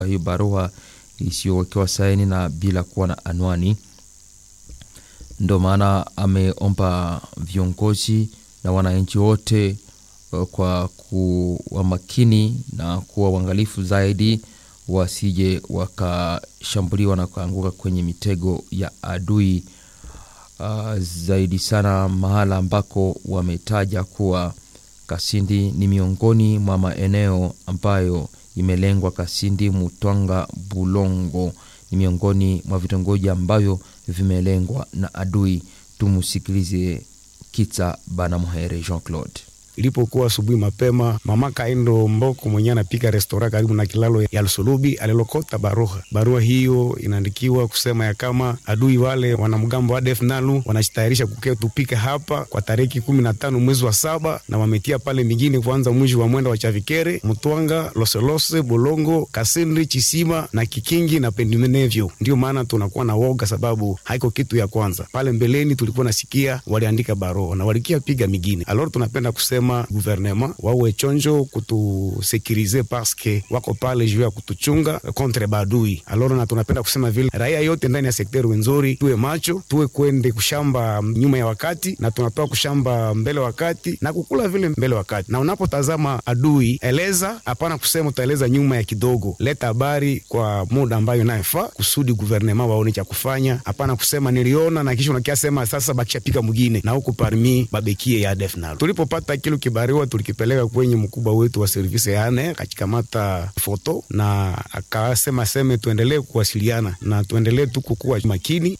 hiyo barua isiyowekewa saini na bila kuwa na anwani. Ndo maana ameomba viongozi na wananchi wote kwa kuwa makini na kuwa uangalifu zaidi, wasije wakashambuliwa na kuanguka kwenye mitego ya adui. Uh, zaidi sana mahala ambako wametaja kuwa Kasindi ni miongoni mwa maeneo ambayo imelengwa. Kasindi, Mutwanga, Bulongo ni miongoni mwa vitongoji ambavyo vimelengwa na adui. Tumusikilize Kitsa Bana Muhere Jean Claude. Ilipokuwa asubuhi mapema, mama Kaindo Mboko mwenyewe anapika restora karibu na kilalo ya Lusulubi alilokota barua. Barua hiyo inaandikiwa kusema ya kama adui wale wanamgambo wa ADF NALU wanajitayarisha kukea tupike hapa kwa tariki kumi na tano mwezi wa saba, na wametia pale mingine kuanza mwisho wa mwenda wa Chavikere, Mutwanga, Loselose, Bolongo, Kasindi, Chisima na Kikingi na pendimenevyo. Ndio maana tunakuwa na woga, sababu haiko kitu ya kwanza. Pale mbeleni tulikuwa nasikia waliandika barua na walikia piga mingine. Alors tunapenda kusema guvernema wawe chonjo kutusekirize paske wako pale juu ya kutuchunga kontre badui. Aloro na tunapenda kusema vile raia yote ndani ya sekteri wenzori tuwe macho, tuwe kwende kushamba nyuma ya wakati na tunatoa kushamba mbele wakati na kukula vile mbele wakati. Na unapotazama adui, eleza hapana kusema utaeleza nyuma ya kidogo, leta habari kwa muda ambayo inayofaa kusudi guvernema waone cha kufanya. Hapana kusema niliona na kisha unakia sema sasa bakishapika mwingine na huku parmi babekie ya defnal tulipopata kilo kibariwa tulikipeleka kwenye mkubwa wetu wa servisi yane, akachikamata foto na akasema seme tuendelee kuwasiliana na tuendelee tu kukuwa makini.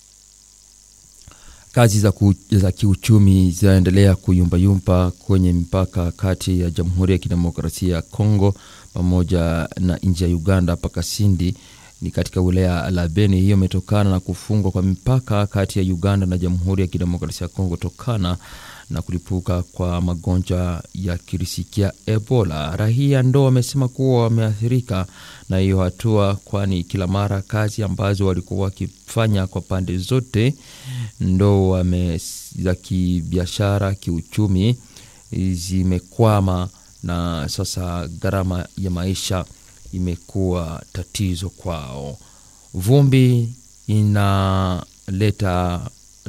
Kazi za, ku, za kiuchumi zinaendelea kuyumbayumba kwenye mpaka kati ya Jamhuri ya Kidemokrasia ya Kongo pamoja na nchi ya Uganda mpaka Sindi ni katika wilaya la Beni. Hiyo imetokana na kufungwa kwa mipaka kati ya Uganda na Jamhuri ya Kidemokrasia ya Kongo tokana na kulipuka kwa magonjwa ya kirisikia Ebola. Raia ndo wamesema kuwa wameathirika na hiyo hatua, kwani kila mara kazi ambazo walikuwa wakifanya kwa pande zote ndo wame za kibiashara, kiuchumi zimekwama, na sasa gharama ya maisha imekuwa tatizo kwao. Vumbi inaleta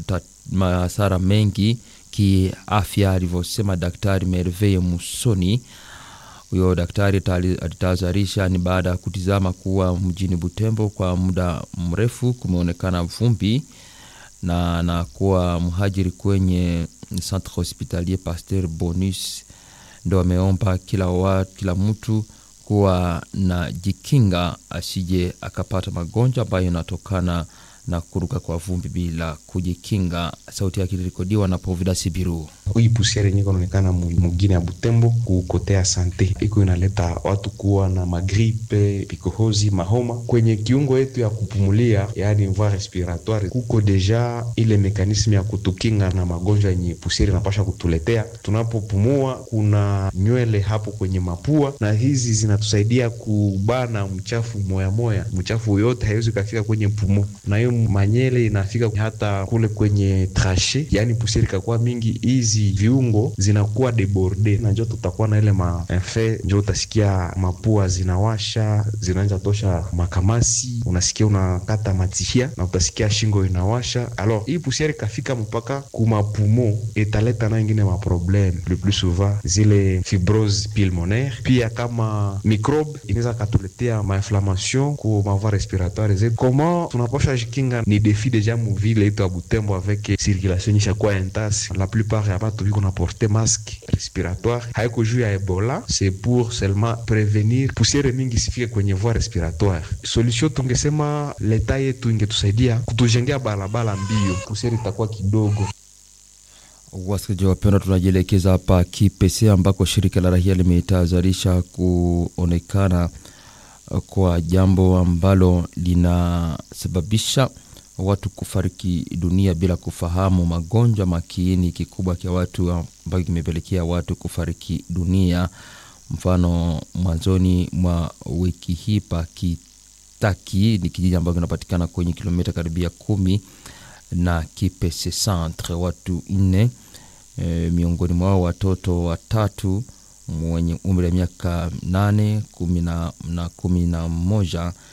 hasara mengi kiafya, alivyosema Daktari Merveille Musoni. Huyo daktari alitahadharisha ni baada ya kutizama kuwa mjini Butembo kwa muda mrefu kumeonekana vumbi na anakuwa mhajiri kwenye Centre Hospitalier Pasteur Bonus, ndo ameomba kila wa, kila mtu kuwa na jikinga asije akapata magonjwa ambayo yanatokana na kuruka kwa vumbi bila kujikinga. Sauti yake ilirekodiwa na Povida Sibiru. Hii pusiere yenye kunaonekana mugine ya Butembo kukotea sante iko inaleta watu kuwa na magripe, pikohozi, mahoma kwenye kiungo yetu ya kupumulia, yaani voie respiratoire. Kuko deja ile mekanisme ya kutukinga na magonjwa yenye pusiere inapasha kutuletea tunapopumua. Kuna nywele hapo kwenye mapua, na hizi zinatusaidia kubana mchafu moya moya. Mchafu yote haiwezi kafika kwenye pumu, na hiyo manyele inafika hata kule kwenye trashe, yaani pusiere ikakuwa mingi hizi viungo zinakuwa deborde na njo tutakuwa na ile maenfe, njo utasikia mapua zinawasha, zinaanza tosha makamasi, unasikia unakata matishia na utasikia shingo inawasha. Alors hii pusiere kafika mpaka kumapumo, italeta na ingine maprobleme le plus souvent zile fibrose pulmonaire, pia kama microbe inaweza katuletea mainflammation ku mavoie respiratoire zetu. Comment tunaposha jikinga? Ni defi deja muvile itu ya Butembo avec circulation nyishakuwa intense la plupart ya batu viko na porte masque respiratoire, haiko juu ya Ebola, c'est pour seulement prevenir pusiere mingi sifike kwenye voie respiratoire. Solution tungesema leta yetu ingetusaidia kutujengea barabara mbio, pusiere itakuwa kidogo. Wasikilizaji wapendwa, tunajielekeza hapa Kipese ambako shirika la rahia limetahadharisha kuonekana kwa jambo ambalo linasababisha watu kufariki dunia bila kufahamu magonjwa makiini kikubwa cha watu ambayo kimepelekea watu kufariki dunia. Mfano, mwanzoni mwa wiki hii pa Kitaki ni kijiji ambacho kinapatikana kwenye kilomita karibia kumi na Kipese centre, watu nne e, miongoni mwao watoto watatu mwenye umri wa miaka nane kumi na, na kumi na moja